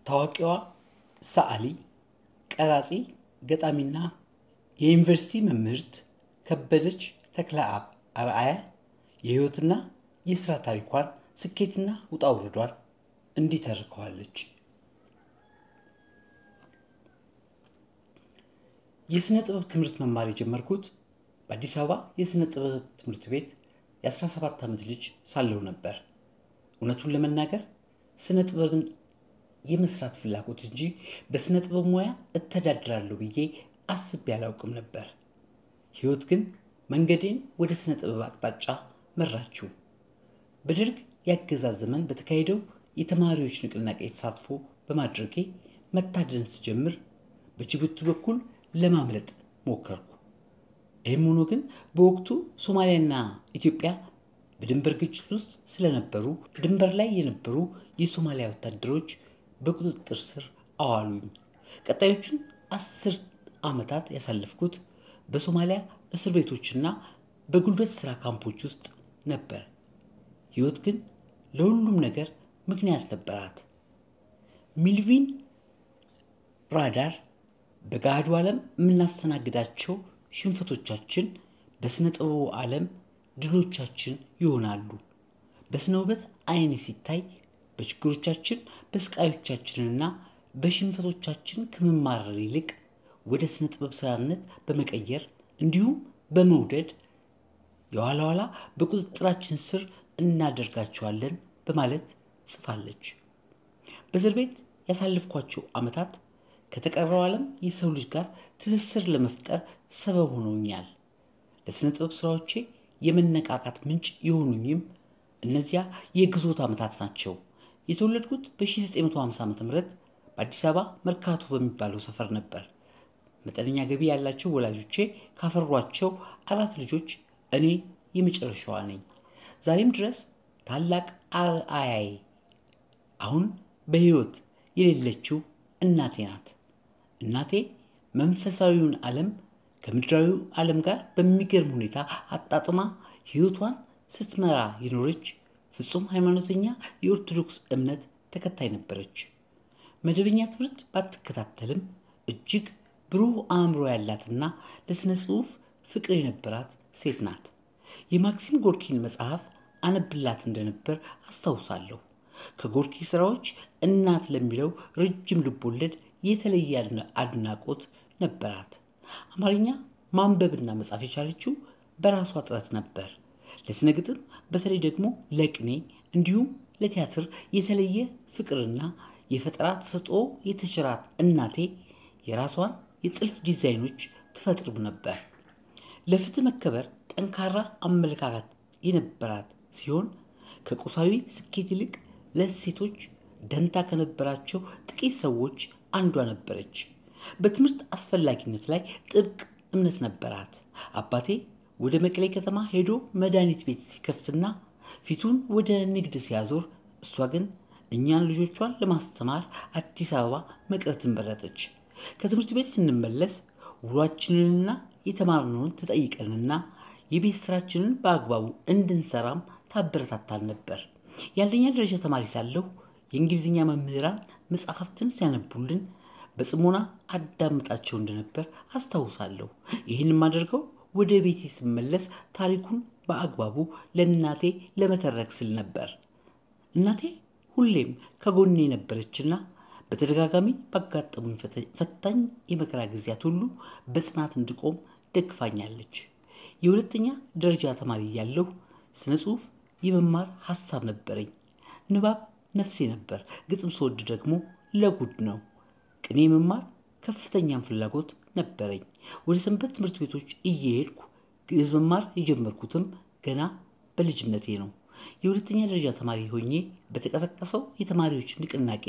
ታዋቂዋ ሰዓሊ፣ ቀራጺ፣ ገጣሚና የዩኒቨርሲቲ መምህርት ከበደች ተክለአብ አርአያ የሕይወትና የሥራ ታሪኳን ስኬትና ውጣ ውረዷን እንዲህ ተርከዋለች። የሥነ ጥበብ ትምህርት መማር የጀመርኩት በአዲስ አበባ የሥነ ጥበብ ትምህርት ቤት የ17 ዓመት ልጅ ሳለሁ ነበር። እውነቱን ለመናገር ሥነ ጥበብን የመስራት ፍላጎት እንጂ በሥነ ጥበብ ሙያ እተዳድራለሁ ብዬ አስቤ አላውቅም ነበር። ሕይወት ግን መንገዴን ወደ ሥነ ጥበብ አቅጣጫ መራችው። በደርግ የአገዛዝ ዘመን በተካሄደው የተማሪዎች ንቅናቄ ተሳትፎ በማድረጌ መታደን ስጀምር በጅቡቲ በኩል ለማምለጥ ሞከርኩ። ይህም ሆኖ ግን በወቅቱ ሶማሊያና ኢትዮጵያ በድንበር ግጭት ውስጥ ስለነበሩ ድንበር ላይ የነበሩ የሶማሊያ ወታደሮች በቁጥጥር ስር አዋሉኝ። ቀጣዮቹን አስር ዓመታት ያሳለፍኩት በሶማሊያ እስር ቤቶችና በጉልበት ሥራ ካምፖች ውስጥ ነበር። ሕይወት ግን ለሁሉም ነገር ምክንያት ነበራት። ሚልቪን ራዳር በገሃዱ ዓለም የምናስተናግዳቸው ሽንፈቶቻችን በሥነ ጥበቡ ዓለም ድሎቻችን ይሆናሉ። በሥነ ውበት ዓይን ሲታይ በችግሮቻችን በስቃዮቻችንና በሽንፈቶቻችን ከመማረር ይልቅ ወደ ሥነ ጥበብ ሥራነት በመቀየር እንዲሁም በመውደድ የኋላ ኋላ በቁጥጥራችን ስር እናደርጋቸዋለን በማለት ጽፋለች። በእስር ቤት ያሳለፍኳቸው ዓመታት ከተቀረው ዓለም የሰው ልጅ ጋር ትስስር ለመፍጠር ሰበብ ሆኖኛል። ለሥነ ጥበብ ሥራዎቼ የመነቃቃት ምንጭ የሆኑኝም እነዚያ የግዞት ዓመታት ናቸው። የተወለድኩት በ1950 ዓ ም በአዲስ አበባ መርካቶ በሚባለው ሰፈር ነበር። መጠነኛ ገቢ ያላቸው ወላጆቼ ካፈሯቸው አራት ልጆች እኔ የመጨረሻዋ ነኝ። ዛሬም ድረስ ታላቅ አርአያዬ አሁን በሕይወት የሌለችው እናቴ ናት። እናቴ መንፈሳዊውን ዓለም ከምድራዊው ዓለም ጋር በሚገርም ሁኔታ አጣጥማ ሕይወቷን ስትመራ የኖረች ፍጹም ሃይማኖተኛ የኦርቶዶክስ እምነት ተከታይ ነበረች። መደበኛ ትምህርት ባትከታተልም እጅግ ብሩህ አእምሮ ያላትና ለሥነ ጽሑፍ ፍቅር የነበራት ሴት ናት። የማክሲም ጎርኪን መጽሐፍ አነብላት እንደነበር አስታውሳለሁ። ከጎርኪ ሥራዎች እናት ለሚለው ረጅም ልቦለድ የተለየ አድናቆት ነበራት። አማርኛ ማንበብና መጻፍ የቻለችው በራሷ ጥረት ነበር። ለሥነ ግጥም በተለይ ደግሞ ለቅኔ እንዲሁም ለቲያትር የተለየ ፍቅርና የፈጠራ ተሰጥኦ የተቸራት እናቴ የራሷን የጥልፍ ዲዛይኖች ትፈጥርም ነበር። ለፍትህ መከበር ጠንካራ አመለካከት የነበራት ሲሆን ከቁሳዊ ስኬት ይልቅ ለሴቶች ደንታ ከነበራቸው ጥቂት ሰዎች አንዷ ነበረች። በትምህርት አስፈላጊነት ላይ ጥብቅ እምነት ነበራት። አባቴ ወደ መቀሌ ከተማ ሄዶ መድኃኒት ቤት ሲከፍትና ፊቱን ወደ ንግድ ሲያዞር፣ እሷ ግን እኛን ልጆቿን ለማስተማር አዲስ አበባ መቅረትን መረጠች። ከትምህርት ቤት ስንመለስ ውሏችንንና የተማርነውን ተጠይቀንና የቤት ስራችንን በአግባቡ እንድንሰራም ታበረታታል ነበር። የአንደኛ ደረጃ ተማሪ ሳለሁ የእንግሊዝኛ መምህራን መጽሐፍትን ሲያነቡልን በጽሞና አዳምጣቸው እንደነበር አስታውሳለሁ። ይህን የማደርገው ወደ ቤቴ ስመለስ ታሪኩን በአግባቡ ለእናቴ ለመተረክ ስል ነበር። እናቴ ሁሌም ከጎኔ ነበረችና በተደጋጋሚ ባጋጠሙኝ ፈታኝ የመከራ ጊዜያት ሁሉ በጽናት እንድቆም ደግፋኛለች። የሁለተኛ ደረጃ ተማሪ እያለሁ ስነ ጽሑፍ የመማር ሐሳብ ነበረኝ። ንባብ ነፍሴ ነበር። ግጥም ስወድ ደግሞ ለጉድ ነው። ቅኔ መማር ከፍተኛም ፍላጎት ነበረኝ። ወደ ሰንበት ትምህርት ቤቶች እየሄድኩ ግዕዝ መማር የጀመርኩትም ገና በልጅነቴ ነው። የሁለተኛ ደረጃ ተማሪ ሆኜ በተቀሰቀሰው የተማሪዎች ንቅናቄ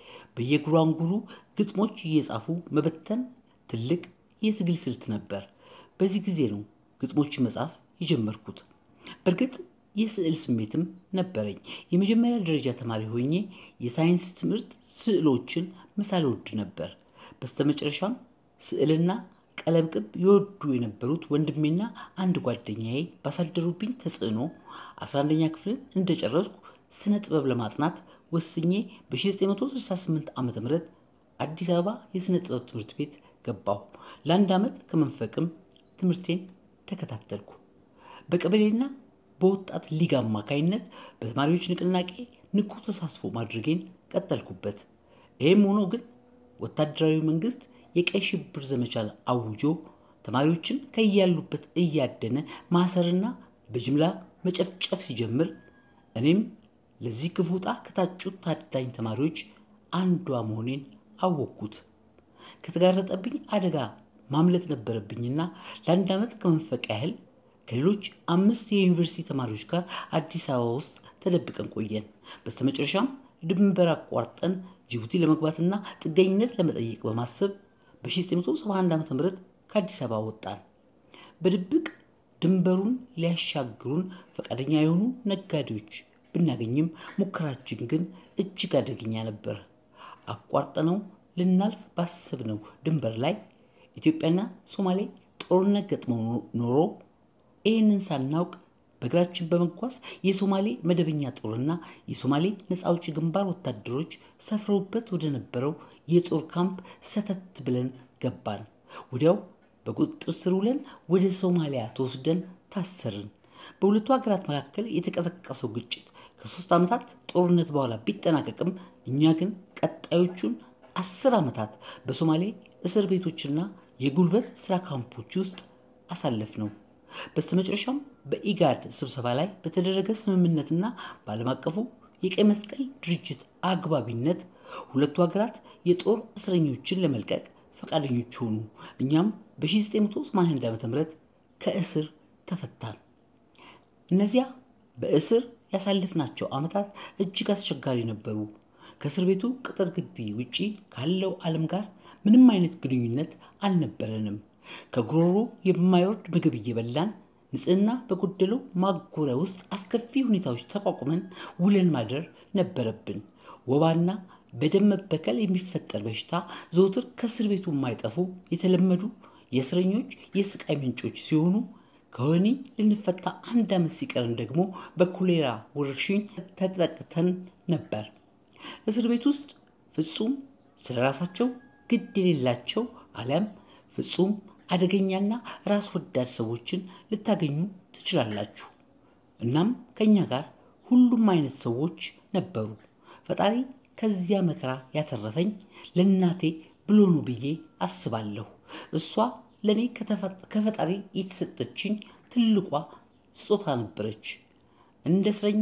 በየጉራንጉሩ ግጥሞች እየጻፉ መበተን ትልቅ የትግል ስልት ነበር። በዚህ ጊዜ ነው ግጥሞችን መጻፍ የጀመርኩት። በእርግጥ የስዕል ስሜትም ነበረኝ። የመጀመሪያ ደረጃ ተማሪ ሆኜ የሳይንስ ትምህርት ስዕሎችን መሳል ወድ ነበር። በስተመጨረሻም ስዕልና ቀለም ቅብ ይወዱ የነበሩት ወንድሜና አንድ ጓደኛዬ ባሳደሩብኝ ተጽዕኖ አስራ አንደኛ ክፍልን እንደጨረስኩ ስነ ጥበብ ለማጥናት ወስኜ በ1968 ዓ ም አዲስ አበባ የሥነ ጥበብ ትምህርት ቤት ገባሁ። ለአንድ ዓመት ከመንፈቅም ትምህርቴን ተከታተልኩ። በቀበሌና በወጣት ሊግ አማካይነት በተማሪዎች ንቅናቄ ንቁ ተሳትፎ ማድረጌን ቀጠልኩበት። ይህም ሆኖ ግን ወታደራዊ መንግስት የቀይ ሽብር ዘመቻን አውጆ ተማሪዎችን ከያሉበት እያደነ ማሰርና በጅምላ መጨፍጨፍ ሲጀምር እኔም ለዚህ ክፉ ዕጣ ከታጩት ታዳኝ ተማሪዎች አንዷ መሆኔን አወቅኩት። ከተጋረጠብኝ አደጋ ማምለጥ ነበረብኝና ለአንድ ዓመት ከመንፈቅ ያህል ከሌሎች አምስት የዩኒቨርሲቲ ተማሪዎች ጋር አዲስ አበባ ውስጥ ተደብቀን ቆየን። በስተመጨረሻም ድንበር አቋርጠን ጅቡቲ ለመግባትና ጥገኝነት ለመጠየቅ በማሰብ በ1971 ዓ ም ከአዲስ አበባ ወጣን። በድብቅ ድንበሩን ሊያሻግሩን ፈቃደኛ የሆኑ ነጋዴዎች ብናገኝም ሙከራችን ግን እጅግ አደገኛ ነበር። አቋርጠነው ልናልፍ ባሰብነው ድንበር ላይ ኢትዮጵያና ሶማሌ ጦርነት ገጥመው ኖሮ ይህንን ሳናውቅ በእግራችን በመጓዝ የሶማሌ መደበኛ ጦርና የሶማሌ ነፃ አውጪ ግንባር ወታደሮች ሰፍረውበት ወደ ነበረው የጦር ካምፕ ሰተት ብለን ገባን። ወዲያው በቁጥጥር ስር ውለን ወደ ሶማሊያ ተወስደን ታሰርን። በሁለቱ ሀገራት መካከል የተቀሰቀሰው ግጭት ከሶስት ዓመታት ጦርነት በኋላ ቢጠናቀቅም እኛ ግን ቀጣዮቹን አስር ዓመታት በሶማሌ እስር ቤቶችና የጉልበት ስራ ካምፖች ውስጥ አሳለፍ ነው። በስተመጨረሻም በኢጋድ ስብሰባ ላይ በተደረገ ስምምነትና በዓለም አቀፉ የቀይ መስቀል ድርጅት አግባቢነት ሁለቱ ሀገራት የጦር እስረኞችን ለመልቀቅ ፈቃደኞች ሆኑ። እኛም በ1981 ዓ ም ከእስር ተፈታን። እነዚያ በእስር ያሳለፍናቸው ዓመታት እጅግ አስቸጋሪ ነበሩ። ከእስር ቤቱ ቅጥር ግቢ ውጪ ካለው ዓለም ጋር ምንም አይነት ግንኙነት አልነበረንም። ከጉሮሮ የማይወርድ ምግብ እየበላን ንጽህና በጎደለው ማጎሪያ ውስጥ አስከፊ ሁኔታዎች ተቋቁመን ውለን ማደር ነበረብን። ወባና በደም መበከል የሚፈጠር በሽታ ዘውትር ከእስር ቤቱ የማይጠፉ የተለመዱ የእስረኞች የስቃይ ምንጮች ሲሆኑ ከወህኒ ልንፈታ አንድ ዓመት ሲቀረን ደግሞ በኮሌራ ወረርሽኝ ተጠቅተን ነበር። እስር ቤት ውስጥ ፍጹም ስለ ራሳቸው ግድ የሌላቸው አሊያም ፍጹም አደገኛና ራስ ወዳድ ሰዎችን ልታገኙ ትችላላችሁ። እናም ከእኛ ጋር ሁሉም አይነት ሰዎች ነበሩ። ፈጣሪ ከዚያ መከራ ያተረፈኝ ለእናቴ ብሎ ነው ብዬ አስባለሁ። እሷ ለእኔ ከፈጣሪ የተሰጠችኝ ትልቋ ስጦታ ነበረች። እንደ እስረኛ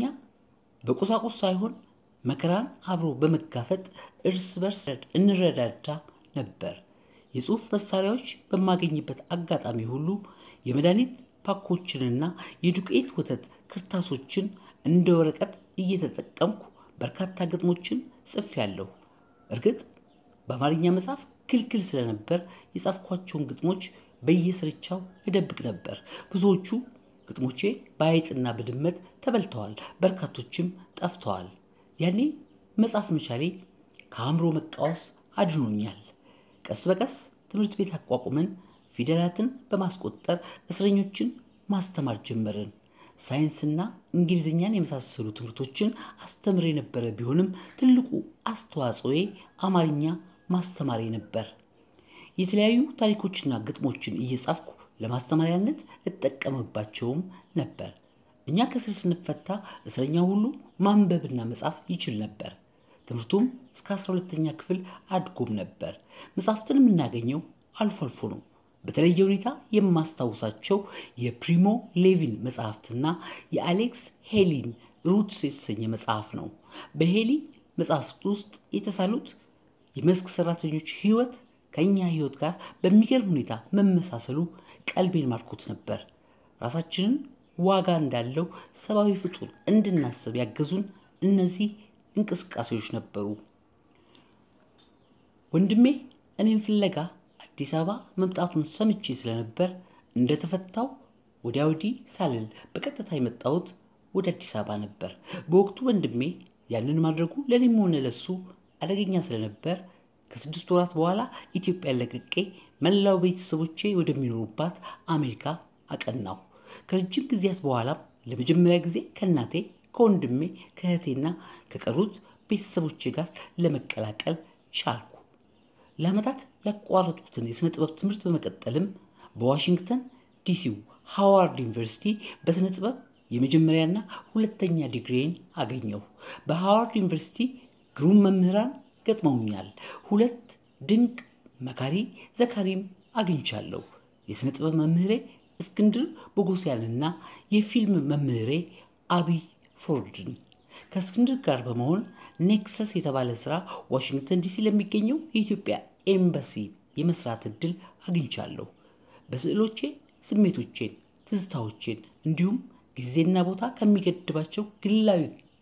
በቁሳቁስ ሳይሆን መከራን አብሮ በመጋፈጥ እርስ በርስ እንረዳዳ ነበር። የጽሑፍ መሳሪያዎች በማገኝበት አጋጣሚ ሁሉ የመድኃኒት ፓኮችንና የዱቄት ወተት ክርታሶችን እንደ ወረቀት እየተጠቀምኩ በርካታ ግጥሞችን ጽፌያለሁ። እርግጥ በአማርኛ መጽሐፍ ክልክል ስለነበር የጻፍኳቸውን ግጥሞች በየስርቻው እደብቅ ነበር። ብዙዎቹ ግጥሞቼ በአይጥና በድመት ተበልተዋል፣ በርካቶችም ጠፍተዋል። ያኔ መጻፍ መቻሌ ከአእምሮ መቃወስ አድኖኛል። ቀስ በቀስ ትምህርት ቤት አቋቁመን ፊደላትን በማስቆጠር እስረኞችን ማስተማር ጀመርን። ሳይንስና እንግሊዝኛን የመሳሰሉ ትምህርቶችን አስተምር የነበረ ቢሆንም ትልቁ አስተዋጽኦዬ አማርኛ ማስተማሬ ነበር። የተለያዩ ታሪኮችና ግጥሞችን እየጻፍኩ ለማስተማሪያነት እጠቀምባቸውም ነበር። እኛ ከስር ስንፈታ እስረኛ ሁሉ ማንበብና መጻፍ ይችል ነበር። ትምህርቱም እስከ 12ተኛ ክፍል አድጎም ነበር። መጽሐፍትን የምናገኘው አልፎ አልፎ ነው። በተለየ ሁኔታ የማስታውሳቸው የፕሪሞ ሌቪን መጽሐፍትና የአሌክስ ሄሊን ሩትስ የተሰኘ መጽሐፍ ነው። በሄሊ መጽሐፍት ውስጥ የተሳሉት የመስክ ሰራተኞች ህይወት ከእኛ ህይወት ጋር በሚገርም ሁኔታ መመሳሰሉ ቀልቤን ማርኮት ነበር። ራሳችንን ዋጋ እንዳለው ሰብአዊ ፍጡር እንድናስብ ያገዙን እነዚህ እንቅስቃሴዎች ነበሩ። ወንድሜ እኔም ፍለጋ አዲስ አበባ መምጣቱን ሰምቼ ስለነበር እንደተፈታው ወዲያ ወዲህ ሳልል በቀጥታ የመጣሁት ወደ አዲስ አበባ ነበር። በወቅቱ ወንድሜ ያንን ማድረጉ ለእኔም ሆነ ለሱ አደገኛ ስለነበር ከስድስት ወራት በኋላ ኢትዮጵያን ለቅቄ መላው ቤተሰቦቼ ወደሚኖሩባት አሜሪካ አቀናሁ። ከረጅም ጊዜያት በኋላም ለመጀመሪያ ጊዜ ከእናቴ ከወንድሜ ከእህቴና ከቀሩት ቤተሰቦቼ ጋር ለመቀላቀል ቻልኩ። ለዓመታት ያቋረጥኩትን የሥነ ጥበብ ትምህርት በመቀጠልም በዋሽንግተን ዲሲው ሃዋርድ ዩኒቨርሲቲ በሥነ ጥበብ የመጀመሪያና ሁለተኛ ዲግሪን አገኘሁ። በሃዋርድ ዩኒቨርሲቲ ግሩም መምህራን ገጥመውኛል። ሁለት ድንቅ መካሪ ዘካሪም አግኝቻለሁ። የሥነ ጥበብ መምህሬ እስክንድር ቦጎሲያንና የፊልም መምህሬ አብይ ፎርድን ከእስክንድር ጋር በመሆን ኔክሰስ የተባለ ሥራ ዋሽንግተን ዲሲ ለሚገኘው የኢትዮጵያ ኤምባሲ የመስራት ዕድል አግኝቻለሁ። በስዕሎቼ ስሜቶቼን፣ ትዝታዎቼን እንዲሁም ጊዜና ቦታ ከሚገድባቸው ግላዊ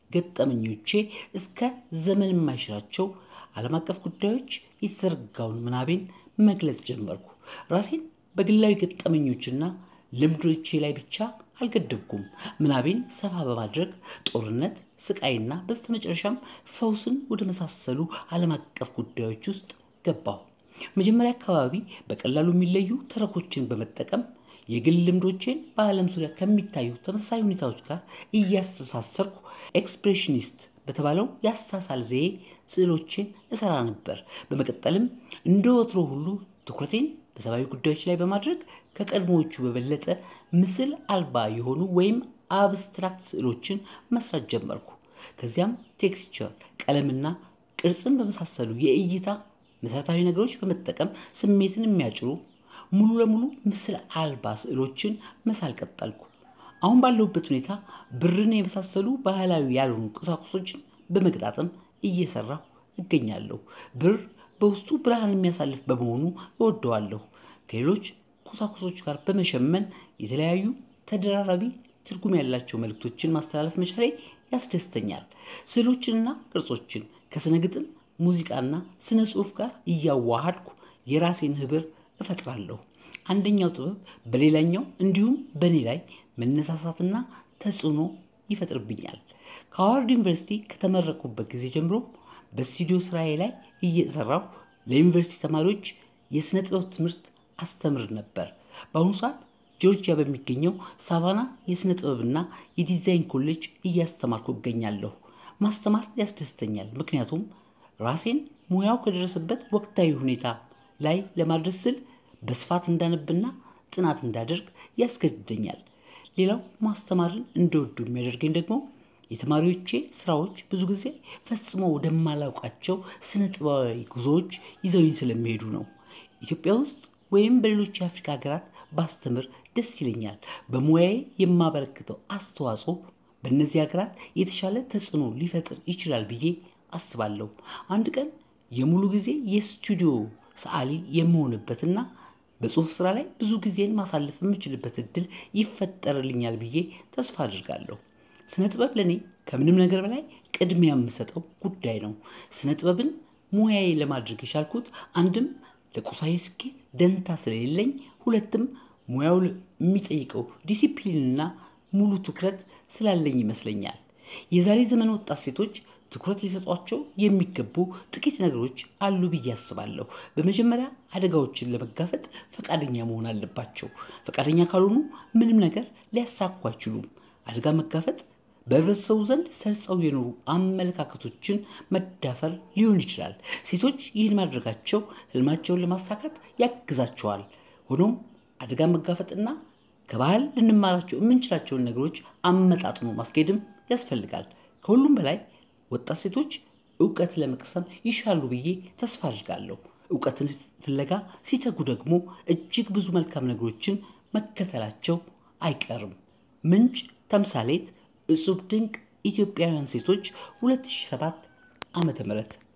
ገጠመኞቼ እስከ ዘመን የማይሽራቸው ዓለም አቀፍ ጉዳዮች የተዘረጋውን ምናቤን መግለጽ ጀመርኩ። ራሴን በግላዊ ገጠመኞችና ልምዶቼ ላይ ብቻ አልገደብኩም። ምናቤን ሰፋ በማድረግ ጦርነት፣ ስቃይና በስተመጨረሻም ፈውስን ወደ መሳሰሉ ዓለም አቀፍ ጉዳዮች ውስጥ ገባሁ። መጀመሪያ አካባቢ በቀላሉ የሚለዩ ተረኮችን በመጠቀም የግል ልምዶቼን በዓለም ዙሪያ ከሚታዩ ተመሳሳይ ሁኔታዎች ጋር እያስተሳሰርኩ ኤክስፕሬሽኒስት በተባለው የአሳሳል ዘዬ ስዕሎቼን እሰራ ነበር። በመቀጠልም እንደ ወትሮ ሁሉ ትኩረቴን በሰብአዊ ጉዳዮች ላይ በማድረግ ከቀድሞዎቹ በበለጠ ምስል አልባ የሆኑ ወይም አብስትራክት ስዕሎችን መስራት ጀመርኩ። ከዚያም ቴክስቸር፣ ቀለምና ቅርጽን በመሳሰሉ የእይታ መሠረታዊ ነገሮች በመጠቀም ስሜትን የሚያጭሩ ሙሉ ለሙሉ ምስል አልባ ስዕሎችን መሳል ቀጠልኩ። አሁን ባለሁበት ሁኔታ ብርን የመሳሰሉ ባህላዊ ያልሆኑ ቁሳቁሶችን በመገጣጠም እየሰራሁ እገኛለሁ። ብር በውስጡ ብርሃን የሚያሳልፍ በመሆኑ እወደዋለሁ። ከሌሎች ቁሳቁሶች ጋር በመሸመን የተለያዩ ተደራራቢ ትርጉም ያላቸው መልእክቶችን ማስተላለፍ መቻሌ ያስደስተኛል። ስዕሎችንና ቅርጾችን ከስነ ግጥም፣ ሙዚቃና ስነ ጽሑፍ ጋር እያዋሃድኩ የራሴን ህብር እፈጥራለሁ። አንደኛው ጥበብ በሌላኛው እንዲሁም በእኔ ላይ መነሳሳትና ተጽዕኖ ይፈጥርብኛል። ከሃዋርድ ዩኒቨርሲቲ ከተመረቁበት ጊዜ ጀምሮ በስቱዲዮ ስራዬ ላይ እየሰራሁ ለዩኒቨርሲቲ ተማሪዎች የሥነ ጥበብ ትምህርት አስተምር ነበር። በአሁኑ ሰዓት ጆርጂያ በሚገኘው ሳቫና የሥነ ጥበብና የዲዛይን ኮሌጅ እያስተማርኩ እገኛለሁ። ማስተማር ያስደስተኛል፣ ምክንያቱም ራሴን ሙያው ከደረሰበት ወቅታዊ ሁኔታ ላይ ለማድረስ ስል በስፋት እንዳነብና ጥናት እንዳደርግ ያስገድደኛል። ሌላው ማስተማርን እንደወዱ የሚያደርገኝ ደግሞ የተማሪዎቼ ስራዎች ብዙ ጊዜ ፈጽሞ ወደማላውቃቸው ስነ ጥበባዊ ጉዞዎች ይዘውኝ ስለሚሄዱ ነው። ኢትዮጵያ ውስጥ ወይም በሌሎች የአፍሪካ ሀገራት ባስተምር ደስ ይለኛል። በሙያዬ የማበረክተው አስተዋጽኦ በእነዚህ ሀገራት የተሻለ ተጽዕኖ ሊፈጥር ይችላል ብዬ አስባለሁ። አንድ ቀን የሙሉ ጊዜ የስቱዲዮ ሰዓሊ የምሆንበትና በጽሁፍ ስራ ላይ ብዙ ጊዜን ማሳለፍ የምችልበት እድል ይፈጠርልኛል ብዬ ተስፋ አድርጋለሁ። ስነ ጥበብ ለእኔ ከምንም ነገር በላይ ቅድሚያ የምሰጠው ጉዳይ ነው። ስነ ጥበብን ሙያዬ ለማድረግ የቻልኩት አንድም ለቁሳዊ ስኬት ደንታ ስለሌለኝ፣ ሁለትም ሙያው የሚጠይቀው ዲሲፕሊንና ሙሉ ትኩረት ስላለኝ ይመስለኛል። የዛሬ ዘመን ወጣት ሴቶች ትኩረት ሊሰጧቸው የሚገቡ ጥቂት ነገሮች አሉ ብዬ አስባለሁ። በመጀመሪያ አደጋዎችን ለመጋፈጥ ፈቃደኛ መሆን አለባቸው። ፈቃደኛ ካልሆኑ ምንም ነገር ሊያሳኩ አይችሉም። አደጋ መጋፈጥ በህብረተሰቡ ዘንድ ሰርጸው የኖሩ አመለካከቶችን መዳፈር ሊሆን ይችላል። ሴቶች ይህን ማድረጋቸው ህልማቸውን ለማሳካት ያግዛቸዋል። ሆኖም አደጋ መጋፈጥና ከባህል ልንማራቸው የምንችላቸውን ነገሮች አመጣጥኖ ማስኬድም ያስፈልጋል። ከሁሉም በላይ ወጣት ሴቶች እውቀት ለመቅሰም ይሻሉ ብዬ ተስፋ አድርጋለሁ። እውቀትን ፍለጋ ሲተጉ ደግሞ እጅግ ብዙ መልካም ነገሮችን መከተላቸው አይቀርም። ምንጭ ተምሳሌት እጹብ ድንቅ ኢትዮጵያውያን ሴቶች 2007 ዓመተ ምህረት